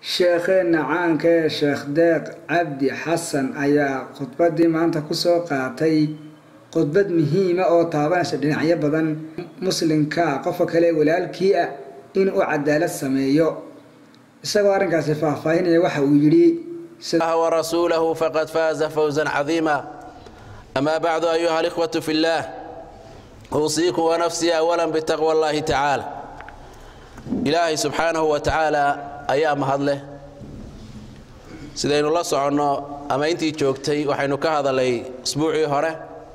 sheekheenna caanka ee sheekh deeq cabdi xasan ayaa khudbadii maanta kusoo qaatay khudbad muhiima oo taabanaysa dhinacyo badan muslimka qofka kale walaalkii ah inuu cadaalad sameeyo isagoo arrinkaasi faahfaahinaya waxa uu yidhi ورسوله فقد فاز فوزا عظيما أما بعد أيها الإخوة في الله أوصيكم ونفسي أولا بتقوى الله تعالى إلهي سبحانه وتعالى أيام هذله sidaynu la soconno ama intii joogtay waxaynu ka hadalay isbuucii hore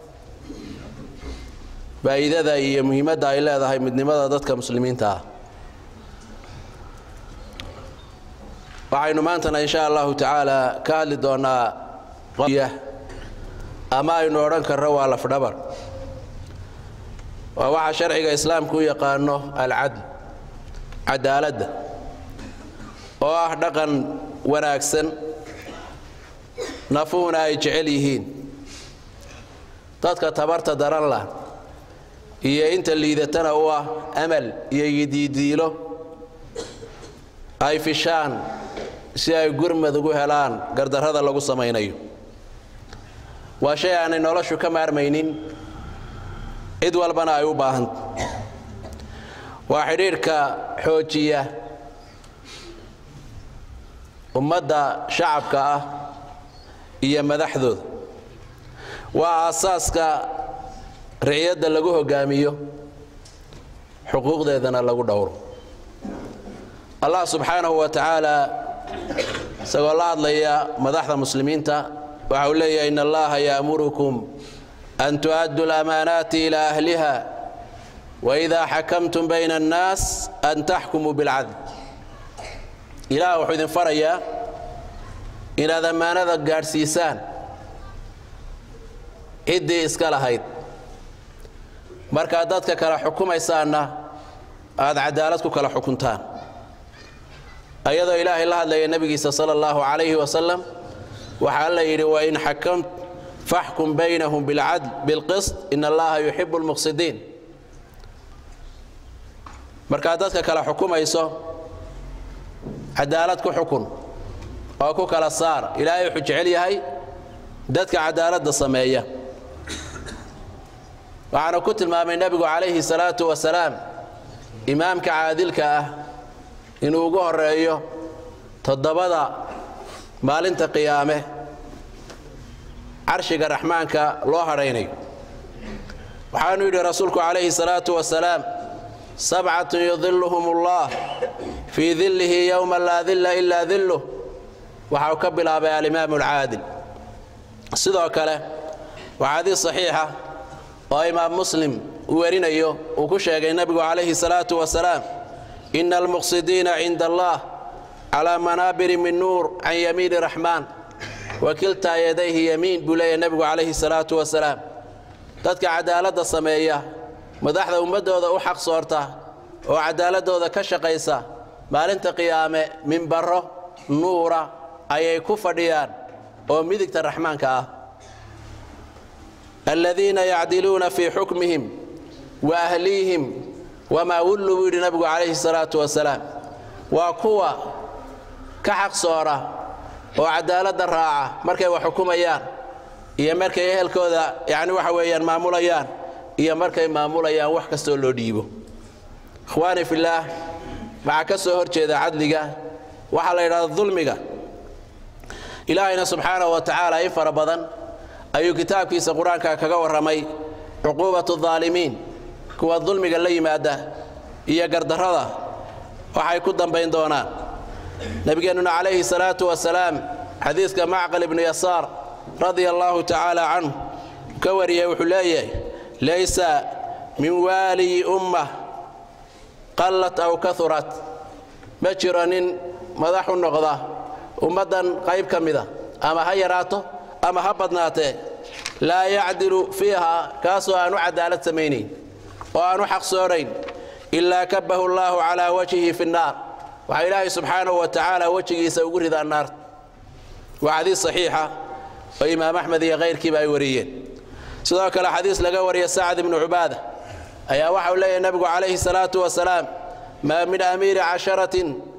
faa'iidada iyo muhiimadda ay leedahay midnimada dadka muslimiinta ah waxaynu maantana insha allahu tacaala ka hadli doonaa ama aynu odhan karno waa lafdhabar waa waxa sharciga islaamku u yaqaano alcadl cadaaladda oo ah dhaqan wanaagsan nafuhuna ay jecel yihiin dadka tabarta daran lah iyo inta liidatana u ah amal iyo yidiidiilo ay fishaan si ay gurmad ugu helaan gardarrada lagu samaynayo waa shay aanay noloshu ka maarmaynin cid walbana ay u baahanta waa xidhiidhka xoojiya ummadda shacabka ah iyo madaxdooda waa aasaaska riciyadda lagu hogaamiyo xuquuqdeedana lagu dhowro allah subxaanahu wa tacaala isagoo la hadlaya madaxda muslimiinta waxa uu leeyahay in allaha ya'murukum an tu'addu lamaanaati ilaa ahliha waidaa xakamtum bayna annaas an taxkumuu bilcadl ilaah wuxuu idin farayaa inaad ammaanada gaadhsiisaan ciddii iska lahayd markaad dadka kala xukumaysaanna aad cadaalad ku kala xukuntaan ayadoo ilaahay la hadlaya nebigiisa sala allahu calayhi wasalam waxaa la yidhi wain xakamt faxkum baynahum bilcadl bilqist in allaha yuxibu lmuqsidiin markaad dadka kala xukumayso cadaalad ku xukun oo ku kala saar ilaahay wuxuu jecel yahay dadka cadaaladda sameeya waxaana ku tilmaamay nebigu calayhi salaatu wasalaam imaamka caadilka ah inuu ugu horeeyo toddobada maalinta qiyaame carshiga raxmaanka loo hadhaynayo waxaanu yidhi rasuulku calayhi salaatu wasalaam sabcatun yudiluhum ullah fii dillihi yowma laa dilla ilaa dilluh waxa uu ka bilaabay alimaamu alcaadil sidoo kale waa xadiis saxiixa oo imaam muslim uu werinayo uu ku sheegay nebigu calayhi salaatu wasalaam ina almuqsidiina cinda allah calaa manaabiri min nuur can yamiini raxmaan wa kiltaa yadayhi yamiin buu leeyahy nebigu calayhi salaatu wasalaam dadka cadaaladda sameeya madaxda ummaddooda u xaq soorta oo cadaaladooda ka shaqaysa maalinta qiyaame minbaro nuura ayay ku fadhiyaan oo midigta raxmaanka ah aladiina yacdiluuna fii xukmihim wa ahliihim wamaa wullu buu yidhi nabigu calayhi salaatu wasalaam waa kuwa ka xaq soora oo cadaaladda raaca markay wax xukumayaan iyo markay ehelkooda yacni waxa weeyaan maamulayaan iyo markay maamulayaan wax kastoo loo dhiibo ikhwaani fillaah waxaa ka soo hor jeeda cadliga waxaa la yidhahda dulmiga ilaahayna subxaanahu wa tacaala in fara badan ayuu kitaabkiisa qur-aanka kaga warramay cuquubatu daalimiin kuwa dulmiga la yimaada iyo gardarrada waxay ku dambayn doonaan nebigeennuna calayhi salaatu wasalaam xadiiska macqal ibnu yasaar radia allaahu tacaala canhu ka wariyey wuxuu leeyahay laysa min waaliyi ummah qallat aw kaurat ma jiro nin madax u noqda ummaddan qayb ka mida ama ha yaraato ama ha badnaatee laa yacdilu fiiha kaasoo aanu cadaalad samaynayn oo aanu xaqsoonayn ilaa kabahu allaahu calaa wajhihi fi nnaar waxaa ilaahay subxaanahu wa tacaala wejigiisa ugu ridaa naarta waa xadiis saxiixa oo imaam axmed iyo kayrkiiba ay wariyeen sidoo kale xadiis laga wariya sacad ibnu cubaada ayaa waxau leeyahay nebigu calayhi salaatu wasalaam maa min amiiri casharatin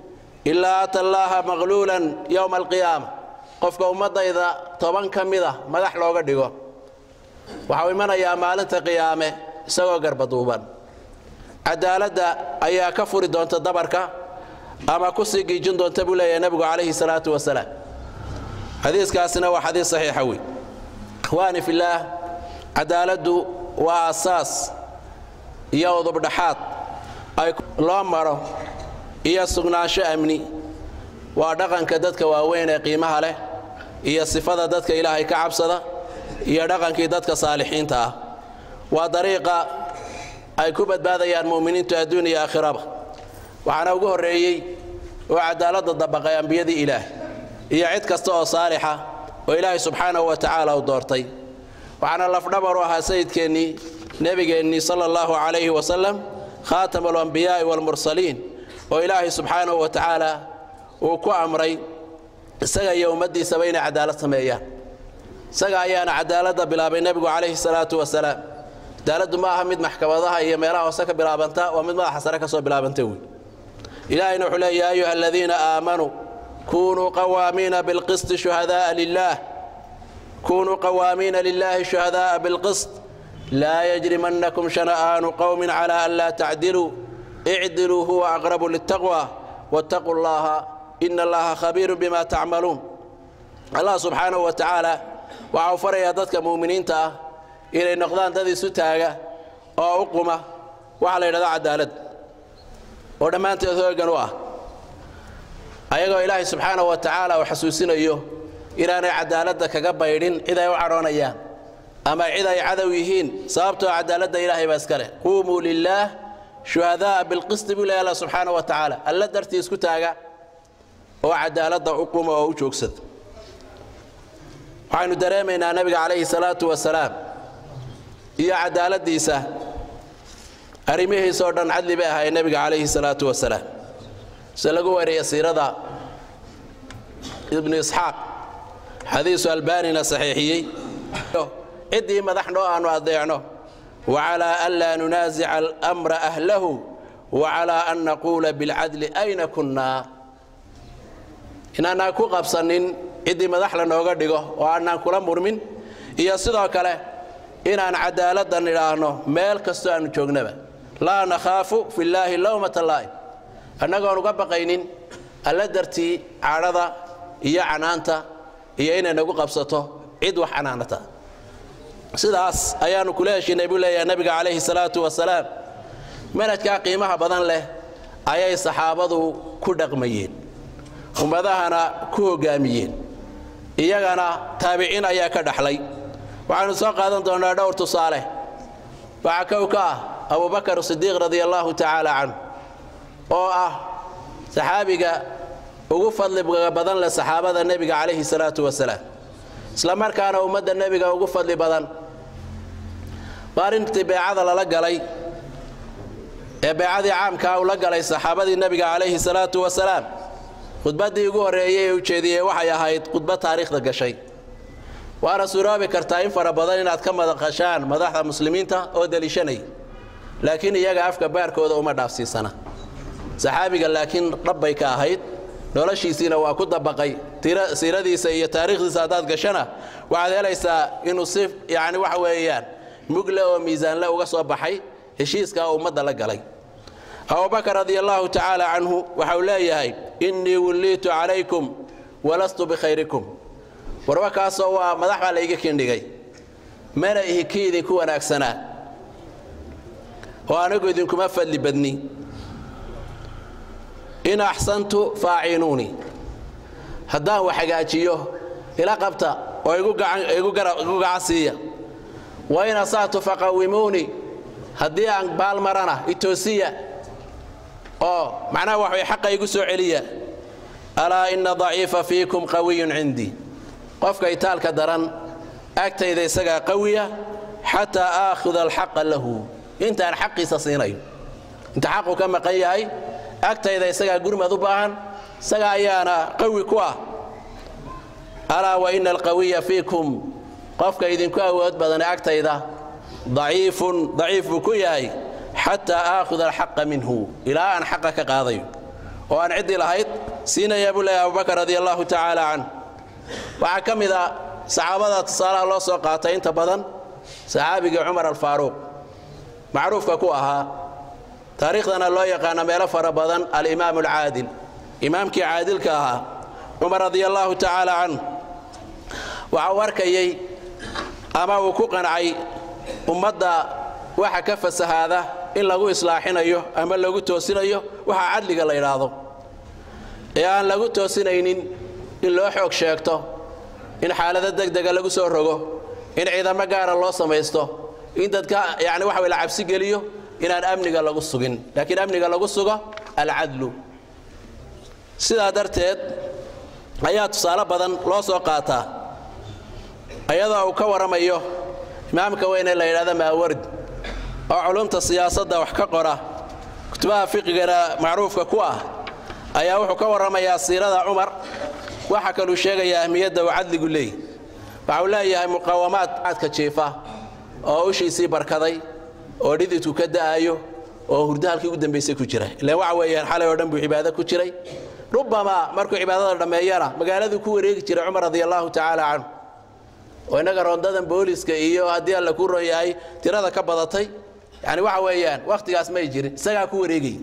ilaa ata allaaha maqluulan yowma alqiyaama qofka ummaddayda toban ka mid a madax looga dhigo waxau imanayaa maalinta qiyaame isagoo garbaduuban cadaaladda ayaa ka furi doonta dabarka ama ku sii giijin doonta buu leeyahay nebigu calayhi salaatu wasalaam xadiiskaasina waa xadiis saxiixa wey ikhwaani fillaah cadaaladdu waa asaas iyo udubdhaxaad ay loo maro iyo sugnaansho amni waa dhaqanka dadka waaweyn ee qiimaha leh iyo sifada dadka ilaahay ka cabsada iyo dhaqankii dadka saalixiinta ah waa dariiqa ay ku badbaadayaan mu'miniintu adduun iyo aakhiraba waxaana ugu horreeyey oo cadaaladda dabaqay ambiyadii ilaah iyo cid kasta oo saalixa oo ilaahay subxaanahu wa tacaala u doortay waxaana lafdhabar u ahaa sayidkeennii nebigeennii sala allahu calayhi wasalam khaatam alambiyaa'i waalmursaliin oo ilaahay subxaanahu wa tacaala uu ku amray isaga iyo ummaddiisaba inay cadaalad sameeyaan isaga ayaana cadaaladda bilaabay nebigu calayhi salaatu wasalaam cadaaladdu ma aha mid maxkamadaha iyo meelaha hoose ka bilaabanta waa mid madaxa sare ka soo bilaabanta wey ilaahayna wuxuu leeya ya ayuha aladiina aamanuu kunuu qawaamiina bilqisti shuhada'a lilah kunuu qawaamiina lilaahi shuhada'a bilqist laa yajrimannakum shana'aanu qowmin cala an laa tacdiluu icdiluu huwa aqrabu litaqwa wattaquu llaha ina allaha khabiirun bima tacmaluun allah subxaanahu wa tacaala waxa uu farayaa dadka mu'miniinta ah inay noqdaan dad isu taaga oo u quma waxaa la yidhahda cadaalad oo dhammaanteed hoogan u ah ayagoo ilaahay subxaanahu wa tacaala uu xasuusinayo inaanay cadaaladda kaga baydhin cid ay u cadhoonayaan ama cid ay cadow yihiin sababtoo cadaaladda ilaahay baa iska leh quumuu lilaah shuhada'a bilqisti buu leeya allah subxaanahu wa tacaala alla dartii isku taaga oo cadaaladda u quma oo u joogsada waxaynu dareemaynaa nebiga calayhi salaatu wasalaam iyo cadaaladdiisa arrimihiisoo dhan cadli bay ahaayeen nebiga calayhi salaatu wasalaam se lagu wariya siirada ibnu isxaaq xadiisu albaanina saxiixiyey ciddii madax noo aanu adeecno wacalaa an laa nunaasica almra ahlahu wacalaa an naquula bilcadli ayna kunnaa inaanaan ku qabsanin ciddii madax lanooga dhigo oo aanaan kula murmin iyo sidoo kale inaan cadaaladdan idhaahno meel kastoo aannu joognaba laa nakhaafu fillaahi lowmata laa'im annagoon uga baqaynin alla dartii cadhada iyo canaanta iyo inay nagu qabsato cid wax canaanata sidaas ayaannu kula heshiinay buu leeyahay nebiga calayhi salaatu wasalaam manhajkaa qiimaha badan leh ayay saxaabadu ku dhaqmayeen ummadahana ku hoggaamiyeen iyagana taabiciin ayaa ka dhaxlay waxaanu soo qaadan doonnaa dhowr tusaale waxaa kow ka ah abubakar sidiiq radia allaahu tacaala canhu oo ah saxaabiga ugu fadliga badan leh saxaabada nebiga calayhi salaatu wasalaam isla markaana ummadda nebiga ugu fadli badan maalintii beecada lala galay ee beecadii caamkaa uu la galay saxaabadii nebiga calayhi salaatu wasalaam khudbaddii ugu horreeyey ee ujeediyey waxay ahayd khudbad taariikhda gashay waana suroobi kartaa in fara badan inaad ka madaqashaan madaxda muslimiinta oo deliishanay laakiin iyaga afka baarkooda uma dhaafsiisana saxaabiga laakiin dhabbay ka ahayd noloshiisiina waa ku dabaqay siiradiisa iyo taariikhdiisa haddaad gashana waxaad helaysaa inuu si yacni waxa weeyaan mugle oo miisaanle uga soo baxay heshiiskaa ummadda la galay abubakar radia allaahu tacaala canhu waxa uu leeyahay innii wulliitu calaykum walastu bikhayrikum warba kaasoo waa madax baa layga kindhigay mana ihi kii idinku wanaagsanaa oo anigu idinkuma fadli badni in axsantu faacinuunii haddaan wax hagaajiyo ila qabta oo igu gacan siiya wa in asa'tu faqawimuunii haddii aan baalmarana itoosiya oo macnaha wax way xaqa igu soo celiya alaa ina daciifa fiikum qawiyun cindii qofka itaalka daran agtayda isagaa qawiya xataa aakhuda alxaqa lahu intaan xaqiisa siinayo inta xaqu ka maqan yahay agtayda isagaa gurmad u baahan isaga ayaana qawi ku ah alaa wa ina alqawiya fiikum qofka idinku awood badan agtayda daciifun daciif buu ku yahay xataa aakhuda alxaqa minhu ilaa aan xaqa ka qaadayo oo aan ciddii lahayd siinaya buu leeyahay abubakar radi allahu tacaala can waxaa ka mid a saxaabada tusaalaha loo soo qaatay inta badan saxaabigii cumar alfaaruuq macruufka ku ahaa taariikhdana loo yaqaano meelo fara badan alimaam alcaadil imaamkii caadilka ahaa cumar radia allaahu tacaala can waxa uu arkayey ama uu ku qancay ummadda waxa ka fasahaada in lagu islaaxinayo ama lagu toosinayo waxa cadliga la yidhaahdo ee aan lagu toosinaynin in loo xoog sheegto in xaalado degdega lagu soo rogo in ciidamo gaara loo samaysto in dadka yani waxa la cabsi geliyo inaan amniga lagu sugin laakiin amniga lagu sugo alcadlu sidaa darteed ayaa tusaale badan loo soo qaataa iyadoo uu ka warramayo imaamka weyne la yidhahda maaward oo culumta siyaasadda wax ka qora kutubaha fiqigana macruufka ku ah ayaa wuxuu ka warramayaa siirada cumar waxa kaluu sheegayaa ahmiyadda uu cadligu leey waxa uu leeyahay muqaawamaad cadka jiifa oo ushiisii barkaday oo dhididku ka da'ayo oo hurdo halkii ugu dambaysay ku jira ilaan waxa weeyaan xalay oo dhan buu cibaado ku jiray rubbamaa markuu cibaadada dhammeeyana magaaladuu ku wareegi jiray cumar radia allaahu tacaala canhu oo innaga rondadan booliska iyo haddii alla kuu ron yahay tirada ka badatay yani waxa weeyaan wakhtigaas may jirin isagaa ku wareegay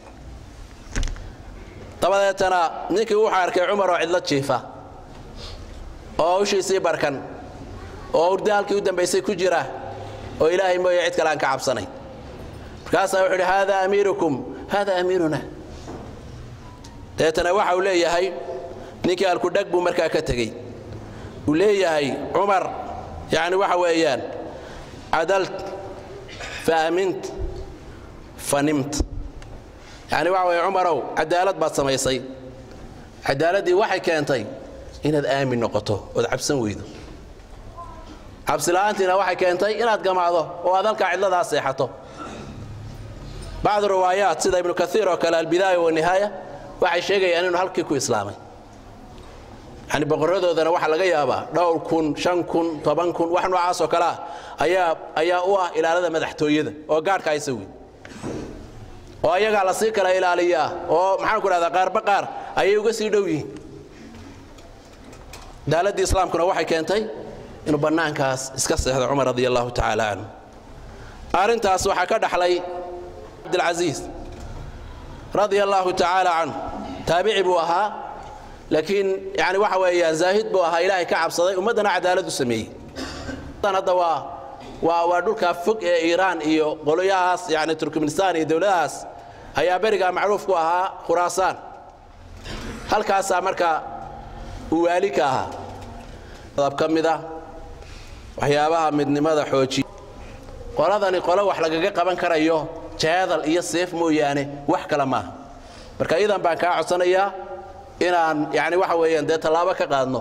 dabadeetana ninkii wuxuu arkay cumar oo cidlo jiifa oo ushiisii barkan oo hurdo halkii u dambaysay ku jira oo ilaahay mooye cid kale aan ka cabsanayn markaasaa wuxuu idhi haada amiirukum haada amiiruna dabeetana waxa uu leeyahay ninkii alkudhag buu markaa ka tegey uu leeyahay cumar yani waxa weeyaan cadalt fa amint fa nimt yani waxa weeye cumarow cadaalad baad samaysay cadaaladdii waxay keentay inaad aamin noqoto ood cabsan weydo cabsila'aantiina waxay keentay inaad gamaado oo aad halkaa cidladaa seexato bacdu riwaayaat sida ibnu kaiir oo kale albidaaya wanihaaya waxay sheegayaan inuu halkii ku islaamay yani boqoradoodana waxaa laga yaabaa dhowr kun shan kun toban kun wax noocaasoo kale ah ayaa ayaa u ah ilaalada madaxtooyada oo gaadhka haysa wey oo ayagaa lasii kala ilaaliyaa oo maxaanku dhahdaa qaarba qaar ayay uga sii dhow yihiin daaladdii islaamkuna waxay keentay inuu bannaankaas iska seexdo cumar radia allahu tacaala canhu arrintaas waxaa ka dhaxlay cabdilcasiis radia allaahu tacaala canhu taabici buu ahaa laakiin yani waxa weeyaan zaahid buu ahaa ilaahay ka cabsaday ummaddana cadaalad u sameeyey hadda waa waa waa dhulkaa fog ee iiraan iyo qoloyahaas yani turkmenistan iyo dowladahaas ayaa berigaa macruuf ku ahaa khuraasaan halkaasaa marka uu waali ka ahaa adab ka mid ah waxyaabaha midnimada xoojiya qoladani qolo wax lagaga qaban karayo jeedal iyo seef mooyaane wax kale maaha marka idan baan kaa codsanayaa inaan yani waxa weeyaan dee tallaabo ka qaadno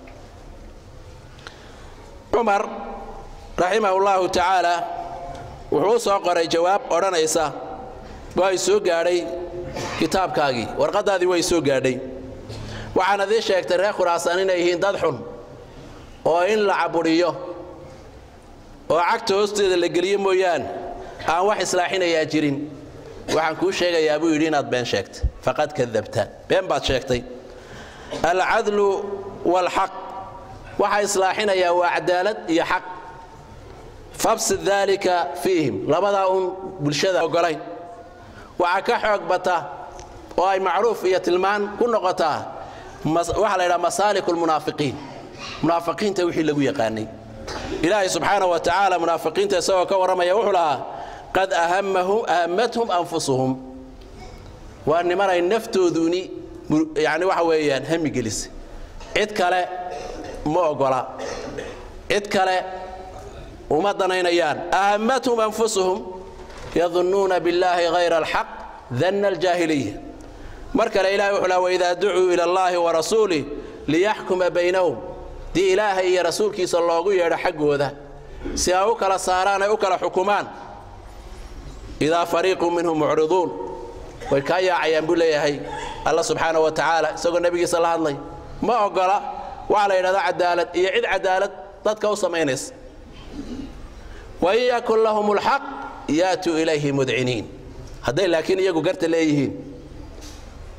cumar raximahu llahu tacaala wuxuu u soo qoray jawaab odhanaysa way soo gaadhay kitaabkaagii warqaddaadii way soo gaadhay waxaanad ii sheegtay reer khuraasaan inay yihiin dad xun oo in la cabudhiyo oo cagta hoosteeda la geliyo mooyaane aan wax islaaxinayaa jirin waxaan kuu sheegayaa buu yidhi inaad been sheegtay faqad kadabta been baad sheegtay alcadlu waalxaq waxa islaaxinayaa waa cadaalad iyo xaq fabsid daalika fiihim labadaa uun bulshada ogolayn waxaa ka xoog bata oo ay macruuf iyo tilmaan ku noqotaa waxaa la ydhaha masaaliku lmunaafiqiin munaafiqiinta wixii lagu yaqaanay ilaahay subxaana wa tacaala munaafiqiinta isagoo ka warramaya wuxuu lahaa qad ahammathum anfusuhum waa nimanay naftooduuni yani waxa weeyaan hami gelisa cid kale ma ogola cid kale uma danaynayaan ahammathum anfusuhum yadunnuuna billaahi hayra alxaq danna aljaahiliya mar kale ilahay wuxuu laha waidaa ducuu ila allaahi wa rasuulih liyaxkuma baynahum dii ilaahay iyo rasuulkiisa loogu yeedho xaggooda si ay u kala saaraan ay u kala xukumaan idaa fariiqu minhum mucriduun way kaa yaacayaan buu leeyahay alla subxaana wa tacaala isagoo nebigiisa la hadlay ma ogola waxaa la yidhahdaa cadaalad iyo cid cadaalad dadka u samaynaysa wain yakun lahum lxaq yaatuu ilayhi mudciniin hadday laakiin iyagu garta leeyihiin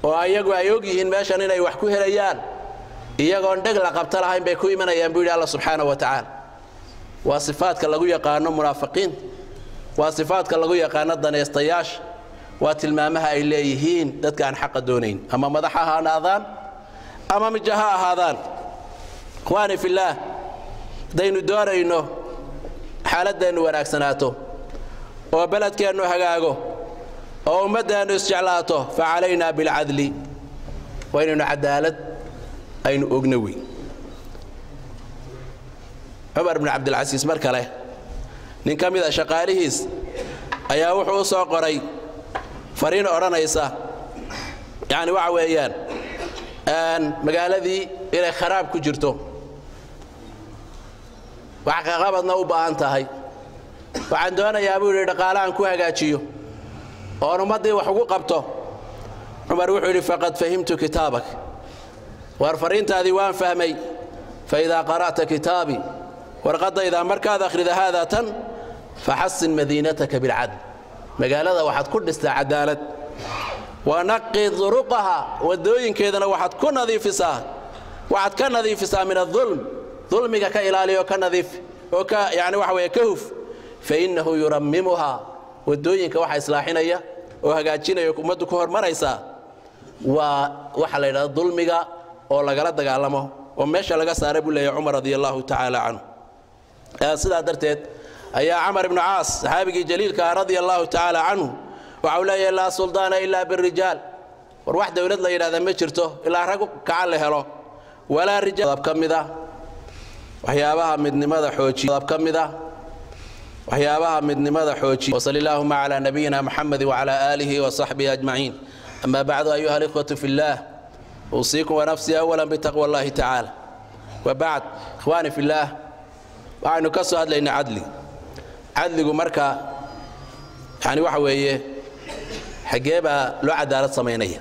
oo ayagu ay og yihiin meeshan inay wax ku helayaan iyagoon dheg la qabto lahayn bay ku imanayaan buu yidhi alla subxaana wa tacaala waa sifaadka lagu yaqaano munaafiqiinta waa sifaadka lagu yaqaano danaystayaasha waa tilmaamaha ay leeyihiin dadka aan xaqa doonayn ama madax ha ahaadaan ama mija ha ahaadaan ikhwaani fillaah haddaynu doonayno xaaladeennu wanaagsanaato oo beledkeennu hagaago oo ummaddeennu isjeclaato fa calaynaa bilcadli waa inaynu cadaalad aynu ogno wey cumar bn cabdilcasiis mar kale nin ka mida shaqaalihiis ayaa wuxuu u soo qoray fariin odhanaysa yacni waxa weeyaan magaaladii inay kharaab ku jirto wax kaqabadna u baahan tahay waxaan doonayaa buu yidhi dhaqaalahan ku hagaajiyo oon ummaddii wax ugu qabto cumar wuxuu yidhi faqad fahimtu kitaabak war fariintaadii waan fahmay faidaa qara'ta kitaabii warqaddaydaa markaad akhrida haadaa tan faxasin madiinataka bilcadl magaalada waxaad ku dhistaa cadaalad wanaqi duruqaha waddooyinkeedana waxaad ku nadiifisaa waxaad ka nadiifisaa min adulm dulmiga ka ilaaliyo ka nadiif oo ka yani waxa weeye ka huf fainnahu yurammimuhaa waddooyinka waxa islaaxinaya oo hagaajinaya ummaddu ku hormaraysaa waa waxa la yidhahda dulmiga oo lagala dagaalamo oo meesha laga saaray buu leeyahy cumar radi allahu tacaala canhu sidaa darteed ayaa camar ibnu caas saxaabigii jaliilka ah radia allahu tacaala canhu waxa uu leeyahay laa suldaana ilaa birijaal war wax dowlad la yidhahda ma jirto ilaa rag kaca la helo walaa rijaal ka mid ah waxyaabaha midnimada xoojiya ka mid ah waxyaabaha midnimada xoojiya wasali allaahuma calaa nabiyina muxamed wacala aalihi wasaxbihi ajmaciin ama bacdu ayuha alikhwatu fi illaah uusiikum wanafsii awalan bitaqwa allahi tacaala wabacd ikhwaani fi illaah waxaynu ka soo hadlaynay cadli cadligu marka yani waxa weeye xaggee baa loo cadaalad samaynaya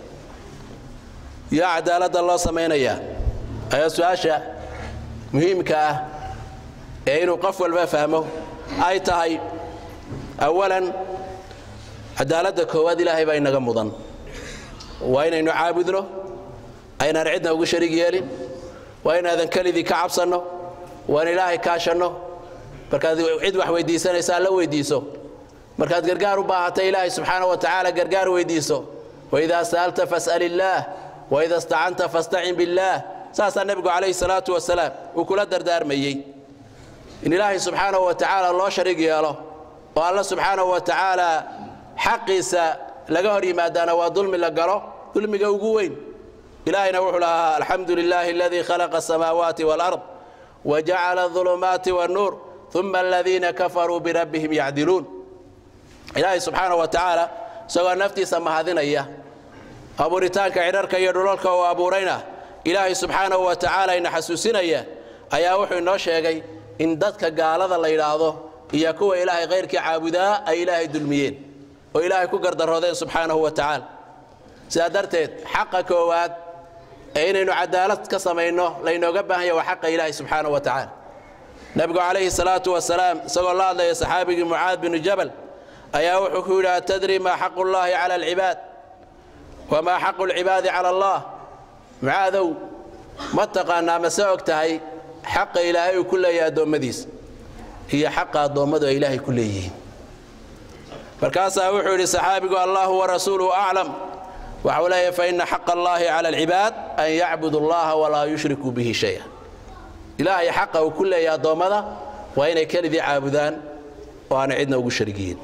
yaa cadaaladda loo samaynayaa ayaa su-aasha muhiimka ah ee inuu qof walba fahmo ay tahay awalan cadaaladda koowaad ilaahay baa inaga mudan waa inaynu caabudno aynaan cidna ugu shariig yeelin waa inaadan kelidii ka cabsanno waan ilaahay kaashanno markaad cid wax weyddiisanaysaa la weyddiiso markaad gargaar u baahata ilaahay subxaana wa tacaala gargaar weyddiiso waidaa sa'alta fas'al illaah waida istacanta fastacin billaah saasaa nebigu calayhi salaatu wasalaam uu kula dardaarmayey in ilaahay subxaana wa tacaala loo shariig yeelo oo alla subxaana wa tacaala xaqiisa laga hor yimaadaana waa dulmi la galo dulmiga ugu weyn ilaahayna wuxuu lahaa alxamdu lilaahi aladii khalaqa asamaawaati waalard wajacala aulumaati wannuur uma aladiina kafaruu birabbihim yacdiluun ilaahay subxaana wa tacaala isagoo naftiisa mahadinaya abuuritaanka cidharka iyo dhulalka uu abuurayna ilaahay subxaanahu wa tacaala ina xasuusinaya ayaa wuxuu inoo sheegay in dadka gaalada la yidhaahdo iyo kuwa ilaahay khayrkii caabudaa ay ilaahay dulmiyeen oo ilaahay ku gardaroodeen subxaanahu wa tacaala sidaa darteed xaqa koowaad ee inaynu cadaalad ka samayno laynooga baahan yahy waa xaqa ilaahay subxaanahu wa tacaala nebigu calayhi salaatu wasalaam isagoo la hadlaya saxaabigii mucaad binu jabal ayaa wuxuu ku yidhi atadri maa xaqu llaahi cala alcibaad wamaa xaqu lcibaadi cala allah mucaadow ma taqaanaa mase og tahay xaqa ilaahay uu ku leeyahay addoommadiisa iyo xaqa addoommadu ay ilaahay ku leeyihiin markaasaa wuxuu yidhi saxaabigu allahu warasuuluhu aclam waxau leeyahay faina xaqa allaahi cala alcibaad an yacbudu allaha walaa yushrikuu bihi shaya ilaahay xaqa uu ku leeyahay addoommada waa inay kelidii caabudaan oo aanay cidna ugu sharigiyin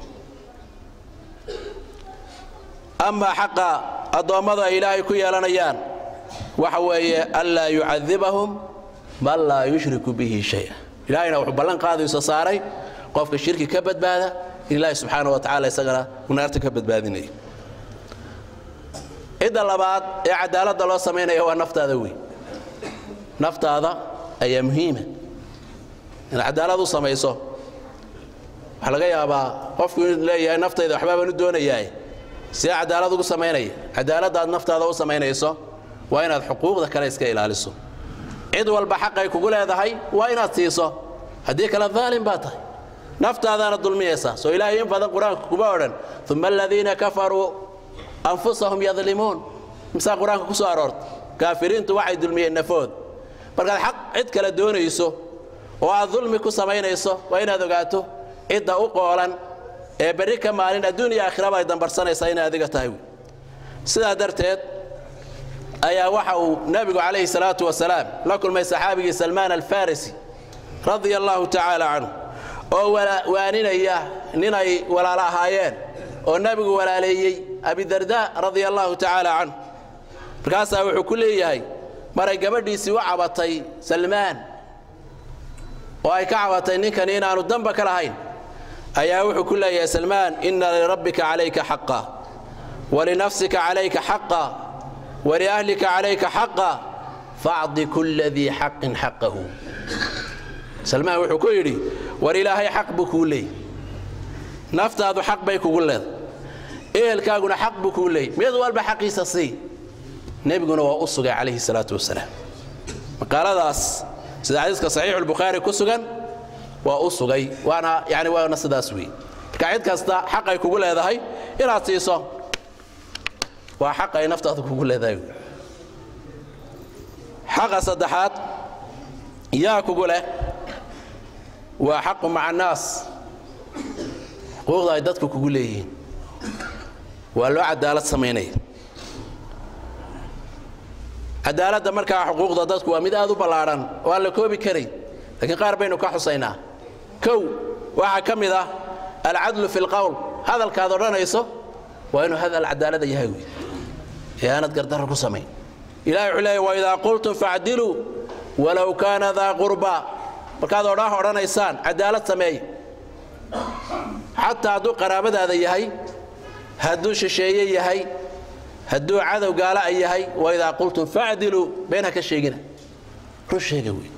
amaa xaqa addoommadu ay ilaahay ku yeelanayaan waxa weeye anlaa yucadibahum man laa yushriku bihi shaya ilaahayna wuxuu ballan qaadayso saaray qofka shirki ka badbaada in ilaahay subxaana wa tacala isagana uu naarta ka badbaadinayo cidda labaad ee cadaaladda loo samaynaya waa naftaada wey naftaada ayaa muhiima inaad cadaalad u samayso waxaa laga yaabaa qofku inuu leeyahay naftayda waxbaa baan u doonayaa sidee cadaalad ugu samaynaya cadaaladda aad naftaada u samaynayso waa inaad xuquuqda kale iska ilaaliso cid walba xaqay kugu leedahay waa inaad siiso haddii kale daalim baa tahay naftaadaana dulmiyaysaa soo ilaahay in badan qur-aanka kuma odhan uma aladiina kafaruu anfusahum yadlimuun misaa qur-aanka ku soo aroortay kaafiriintu waxay dulmiyeen nafood markaad xaq cid kale doonayso oo aad dulmi ku samaynayso waa inaad ogaato cidda u qoolan ee berri ka maalin adduun iyo aakhiraba ay dambarsanaysaa inay adiga tahay sidaa darteed ayaa waxa uu nebigu calayhi salaatu wasalaam la kulmay saxaabigii salmaan alfarisi radia allahu tacaala canhu oo waaninaya ninay walaalo ahaayeen oo nebigu walaaleeyey abidarda radia allahu tacaala canhu markaasaa wuxuu ku leeyahay maray gabadhiisii u cabatay salmaan oo ay ka cabatay ninkani inaanu damba ka lahayn ayaa wuxuu ku leeyahay salmaan ina lirabbika calayka xaqa walinafsika calayka xaqa waliahlika calayka xaqa facdi kulla dii xaqin xaqahu salmaan wuxuu ku yidhi war ilaahay xaq buu kuu leeyay naftaadu xaq bay kugu leedahay ehelkaaguna xaq buu kuu leeyay mid walba xaqiisa sii nebiguna waa u sugay calayhi salaatu wasalaam maqaaladaas sida xadiiska saxiixulbukhaari ku sugan waa u sugay waana yani waana sidaas weeye marka cid kasta xaq ay kugu leedahay inaad siiso waa xaq ay naftaadu kugu leedahay xaqa saddexaad yaa kugu leh waa xaqu maca annaas xuquuqda ay dadku kugu leeyihiin waa loo cadaalad samaynaya cadaaladda markaa xuquuqda dadku waa mid aad u ballaadhan oo aan la koobi karayn laakiin qaar baynu ka xusaynaa kow waxaa ka mid ah alcadlu fi lqowl hadalkaad odhanayso waa inuu hadal cadaalada yahay wey ee aanad gardarro ku samayn ilahi wuxuu leeya waidaa qultum facdiluu walow kaana daa qurba markaad odhaah odhanaysaan cadaalad sameeya xataa hadduu qaraabadaada yahay hadduu shisheeye yahay hadduu cadow gaala a yahay waidaa qultum facdiluu been ha ka sheegina run sheega wey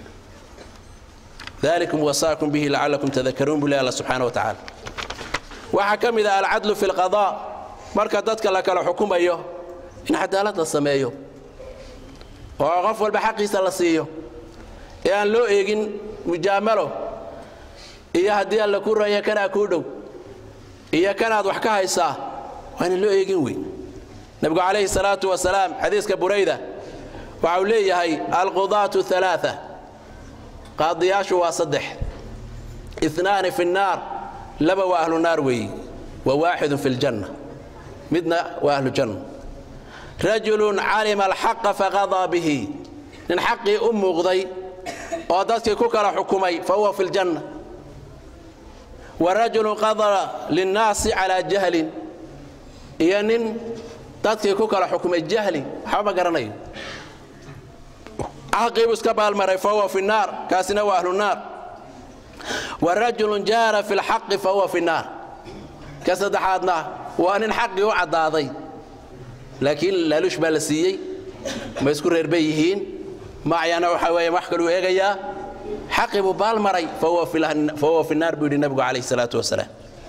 dalikum wasaakum bihi lacalakum tadakaruun buu leh alla subxaana wa tacaala waxaa ka mid ah alcadlu fi lqadaa marka dadka la kala xukumayo in cadaalad la sameeyo oo qof walba xaqiisa la siiyo ee aan loo eegin mujaamalo iyo haddii alla ku raya kanaa kuu dhow iyo kanaad wax ka haysaa waa inaan loo eegin wey nebigu calayhi salaatu wasalaam xadiiska burayda waxa uu leeyahay alqudaatu alaaa qaadiyaashu waa saddex inaani fi nnaar laba waa ahlu naar weeyi wa waaxidun fi ljanna midna waa ahlu janna rajulun calima alxaqa faqadaa bihi nin xaqii u muuqday oo dadkii ku kala xukumay fa huwa fi ljanna wa rajulun qadara linnaasi calaa jahlin iyo nin dadkii ku kala xukumay jahli waxba ma garanayo xaqiibuu iska baalmaray fa huwa fi naar kaasina waa ahlu naar wa rajulun jaara fi lxaqi fa huwa fi naar ka saddexaadna waa nin xaqii u caddaaday laakiin laaluush baa la siiyey ma isku reer bay yihiin macyana waxa weeye wax kaluu eegayaa xaqii buu baalmaray fa huwa fi naar buu yidhi nebigu calayhi salaatu wasalaam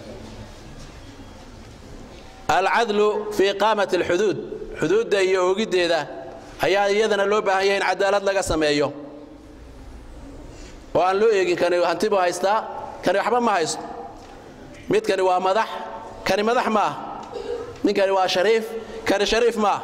alcadlu fi iqaamati alxuduud xuduudda iyo oogiddeeda ayaa iyadana loo baahan yahay in cadaalad laga sameeyo oo aan loo eegin kani hanti buu haystaa kani waxba ma haysto midkani waa madax kani madax ma ah ninkani waa shariif kani shariif ma ah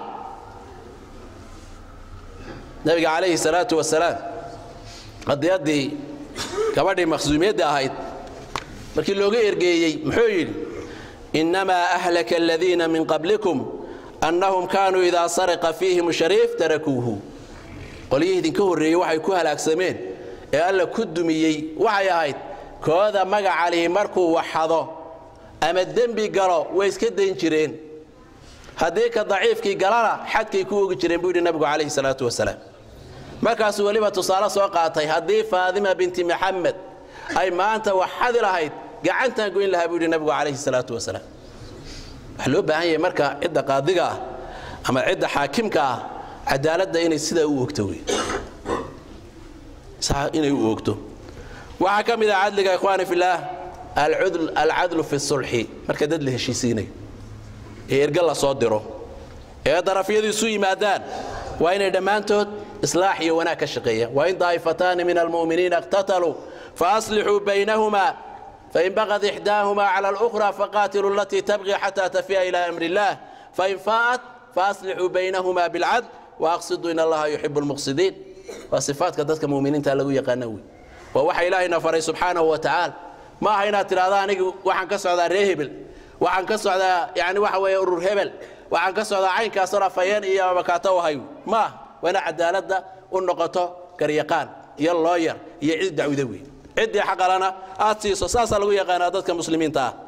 nabiga calayhi salaatu wasalaam qadiyaddii gabadhii maqsuumiyadda ahayd markii looga ergeeyey muxuu yidhi innamaa ahlaka aladiina min qablikum annahum kaanuu idaa sariqa fiihim shariif tarakuuhu qolyihii idinka horreeyey waxay ku halaagsameen ee alla ku dumiyey waxay ahayd kooda magacalihi markuu waxado ama dembi galo way iska dayn jireen haddii ka daciifkii galana xadkay ku ogi jireen buu yidhi nabigu calayhi salaatu wasalaam markaasuu weliba tusaale soo qaatay haddii faadima binti maxamed ay maanta waxadi lahayd gacantaan goyn lahaa buu yidhi nabigu calayhi salaatu wasalaam waxaa loo baahan yahay marka cidda qaadiga ah ama cidda xaakimka ah cadaaladda inay sidaa u ogto wey saa inay u ogto waxaa ka mid ah cadliga ikhwaani fillaah alcadlu fi sulxi marka dad la heshiisiinayo ee erga la soo diro ee darafyadu isu yimaadaan waa inay dhammaantood islaax iyo wanaag ka shaqeeyaan wain daa'ifataani min almu'miniina iqtataluu faaslixuu baynahumaa fain baqad ixdaahumaa cala alukhra faqaatiluu alatii tabqi xataa tafiya ila amri illaah fain faa'at faaslixuu baynahumaa bilcadl waaqsiduu in allaha yuxibu lmuqsidiin waa sifaadka dadka muminiinta lagu yaqaana wey waa waxa ilaahayna faray subxaanahu wa tacaala ma aha inaad tidhahda anigu waxaan ka socdaa ree hebel waxaan ka socdaa yani waxa weeye urur hebel waxaan ka socdaa caynkaasoo afayeen iyo abakaato u hayo ma aha waa inaad cadaaladda u noqoto garyaqaan iyo looyar iyo cid dacwida wey ciddii xaqalana aad siiso saasaa lagu yaqaanaa dadka muslimiinta ah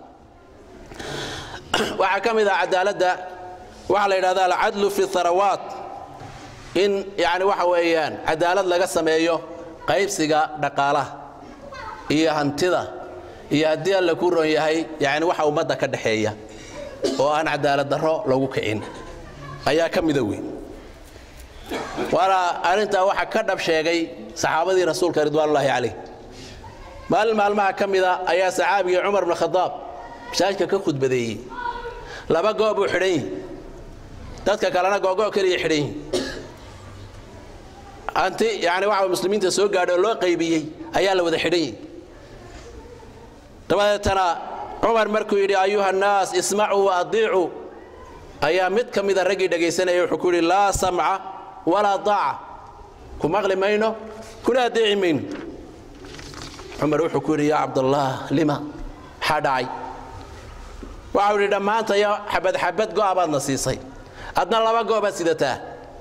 waxaa ka mid ah cadaaladda waxaa la yidhahda alcadlu fi harawaat in yani waxa weeyaan cadaalad laga sameeyo qaybsiga dhaqaalaha iyo hantida iyo haddii alla ku ron yahay yani waxa ummadda ka dhaxeeya oo aan cadaalad darro lagu kicin ayaa ka mida weyn waana arrintaa waxa ka dhab sheegay saxaabadii rasuulka ridwaanullaahi calayh maalin maalmaha ka mida ayaa saxaabigii cumar bn khadaab masaajidka ka khudbadeeyey laba goob buu xidhan yihi dadka kalena googo keliya xidhan yihi hanti yani waxa muslimiinta soo gaadhay oo loo qaybiyey ayaa la wada xidhan yihi dabadeetana cumar markuu yidhi ayuha annaas ismacuu wa adiicuu ayaa mid ka mida raggii dhegaysanaya wuxuu ku yidhi laa samca walaa daaca ku maqli mayno kuna adeeci mayno cumar wuxuu ku yidhi yaa cabdallaah lima maxaa dhacay waxau yidhi dhammaantaya xabad xabad go'a baadna siisay adna laba go'baad sidataa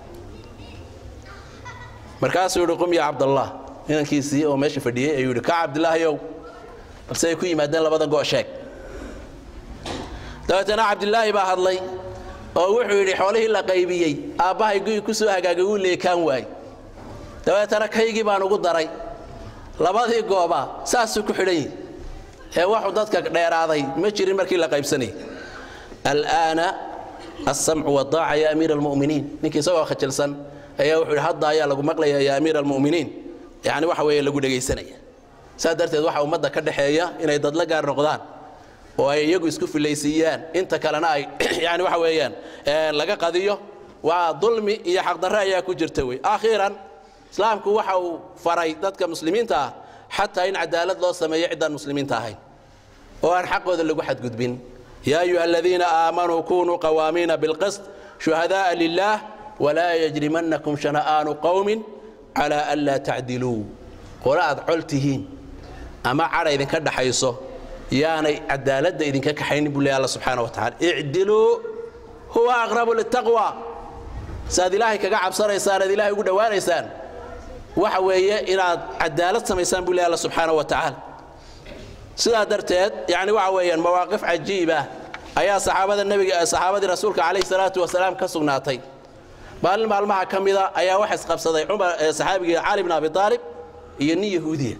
markaasuu yidhi qum yaa cabdallaah inankiisii oo meesha fadhiyey ayuu yidhi ka cabdilaahayow balse ay ku yimaadeen labada go' sheeg dabeetana cabdilaahi baa hadlay oo wuxuu yidhi xoolihii la qaybiyey aabbahay guyi ku soo hagaagay wuu leekaan waay dabeetana kaygii baan ugu daray labadii gooba saasuu ku xidhan yihi ee waxuu dadka dheeraaday ma jirin markii la qaybsanayay al'aana alsamcu wadaaca ya amiira almu'miniin ninkii isagoo khajilsan ayaa wuxuu yidhi hadda ayaa lagu maqlaya ya amiira almu'miniin yacni waxa weeye lagu dhegaysanaya saas darteed waxaa ummadda ka dhexeeya inay dadla gaar noqdaan oo ay iyagu isku filaysiiyaan inta kalena ay yani waxa weeyaan laga qadiyo waa dulmi iyo xaqdarre ayaa ku jirta wey akhiiran islaamku waxa uu faray dadka muslimiinta ah xataa in cadaalad loo sameeyo ciddaan muslimiinta ahayn oo aan xaqooda lagu xadgudbin yaa ayuha aladiina aamanuu kunuu qawaamiina bilqist shuhadaءa lilah walaa yajrimannakum shana'aanu qowmin calaa an laa tacdiluu qole aad col tihiin ama cadha idinka dhaxayso yaanay cadaaladda idinka kaxaynin buu ley alla subxaana wa tacala icdiluu huwa aqrabu litaqwa saaad ilaahay kaga cabsanaysaan aad ilahay ugu dhowaanaysaan waxa weeye inaad cadaalad samaysaan buu ley alla subxaana wa tacaala sidaa darteed yani waxa weeyaan mawaaqif cajiib ah ayaa saxaabada nebiga saxaabadii rasuulka calayhi salaatu wasalaam ka sugnaatay maalin maalmaha ka mida ayaa waxa isqabsaday cumar saxaabigii cali bn abi aalib iyo nin yahuudiya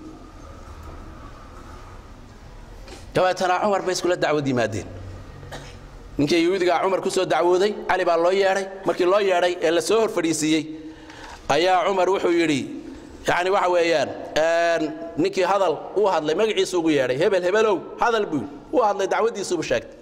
dabeetana cumar bay iskula dacwad yimaadeen ninkii yahuudigaa cumar ku soo dacwooday cali baa loo yeedhay markii loo yeedhay ee la soo hor fadhiisiiyey ayaa cumar wuxuu yidhi yani waxa weeyaan ninkii hadal uu hadlay magaciisu ugu yeedhay hebel hebelow hadal buu uu hadlay dacwaddiisuubu sheegtay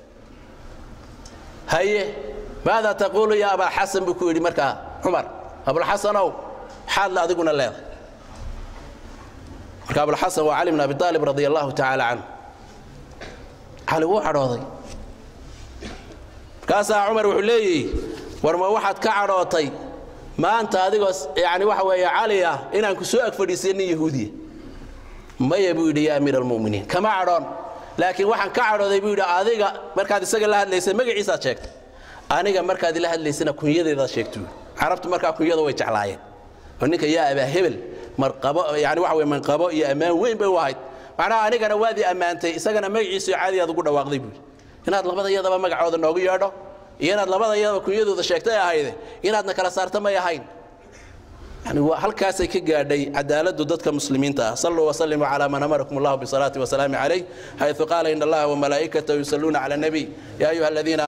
haye maada taquulu ya abalxasan buu ku yidhi markaa cumar abulxasanow maxaad le adiguna leedahay marka abulxasan waa cali bn abi aalib radi allahu tacaala canhu cali wuu cadhooday markaasaa cumar wuxuu leeyihi war ma waxaad ka cadhootay maanta adigoo yani waxa weeye cali ah inaan ku soo ag fadhiisiya nin yahuudiya maya buu yidhi ya amiir almu'miniin kama cadhoon laakiin waxaan ka cadhooday buu yidhi adiga markaad isaga la hadlaysay magaciisaad sheegtay aniga markaad ila hadlaysana kunyadeedaad sheegtu carabtu markaa kunyada way jeclaayeen oo ninka yaa abaa hebel marqabo yani waxa weye manqabo iyo ammaan weyn bay u ahayd macnaha anigana waadii ammaantay isagana magaciisu caadiyaad ugu dhawaaqday buui inaad labada iyadaba magacooda noogu yeedho iyo inaad labada iyadaba kunyadooda sheegtay ahayde inaadna kala saarta may ahayn yani halkaasay ka gaadhay cadaaladdu dadka muslimiinta ah saluu waslimuu calaa man amarakum allahu bisalaati wasalaami calayh xayثu qaala in allaha wamalaa'ikatahu yusaluuna cala nabiy ya ayuha aladiina